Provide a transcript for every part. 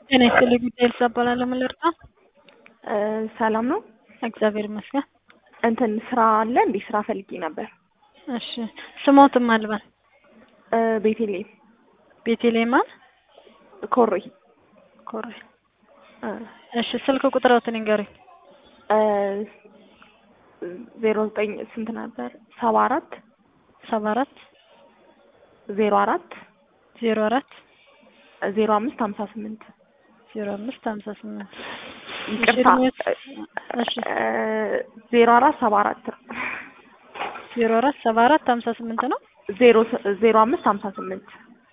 ጤና ይስጥልኝ ጉዳይ ልሳ እባላለሁ። ምን ልርዳ? ሰላም ነው። እግዚአብሔር ይመስገን። እንትን ስራ አለ እንዴ? ስራ ፈልጌ ነበር። እሺ ስሞትም አልባል ቤቴሌም ቤቴሌማን ኮሬ ኮሬ። እሺ ስልክ ቁጥረውትን ይንገሩኝ። ዜሮ ዘጠኝ ስንት ነበር? ሰባ አራት ሰባ አራት ዜሮ አራት ዜሮ አራት ዜሮ አምስት ሀምሳ ስምንት ዜሮ አምስት ሀምሳ ስምንት ይቅርታ እሺ ዜሮ አራት ሰባ አራት ዜሮ አራት ሰባ አራት ሀምሳ ስምንት ነው። ዜሮ ዜሮ አምስት ሀምሳ ስምንት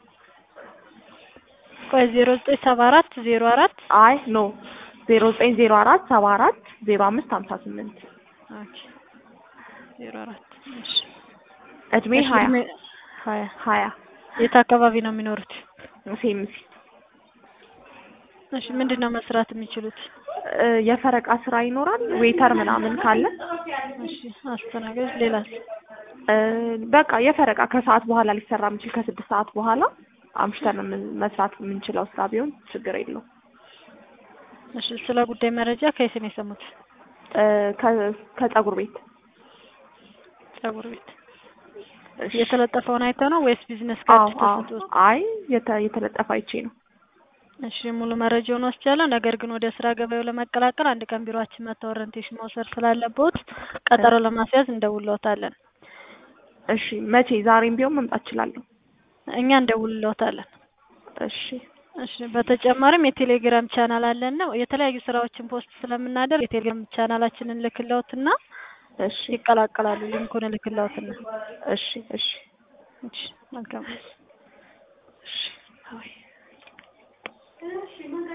ቆይ ዜሮ ዘጠኝ ሰባ አራት ዜሮ አራት አይ ኖ ዜሮ ዘጠኝ ዜሮ አራት ሰባ አራት ዜሮ አምስት ሀምሳ ስምንት ኦኬ ዜሮ አራት እሺ እድሜ ሀያ ሀያ ሀያ የት አካባቢ ነው የሚኖሩት? ሴምሲ እሺ ምንድን ነው መስራት የሚችሉት? የፈረቃ ስራ ይኖራል ዌተር ምናምን ካለ እሺ አስተናጋጅ ሌላስ? በቃ የፈረቃ ከሰዓት በኋላ ሊሰራ የሚችል ከስድስት ሰዓት በኋላ አምሽተን መስራት የምንችለው ስራ ቢሆን ችግር የለው። እሺ ስለ ጉዳይ መረጃ ከየት ነው የሰሙት? ከጸጉር ቤት ጸጉር ቤት የተለጠፈውን አይተው ነው ወይስ ቢዝነስ ካርድ ተሰጥቶት? አይ የተለጠፈ አይቼ ነው። እሺ ሙሉ መረጃውን ወስጃለሁ። ነገር ግን ወደ ስራ ገበያው ለመቀላቀል አንድ ቀን ቢሮአችን መጥተው ኦሪንቴሽን መውሰድ ስላለብዎት ቀጠሮ ለማስያዝ እንደውልዎታለን። እሺ መቼ? ዛሬም ቢሆን መምጣት እችላለሁ። እኛ እንደውልዎታለን። እሺ እሺ በተጨማሪም የቴሌግራም ቻናል አለን ነው የተለያዩ ስራዎችን ፖስት ስለምናደርግ የቴሌግራም ቻናላችንን ልክለውትና እሺ ይቀላቀላሉ። ሊንኩን ልክለውትና እሺ እሺ እሺ መልካም እሺ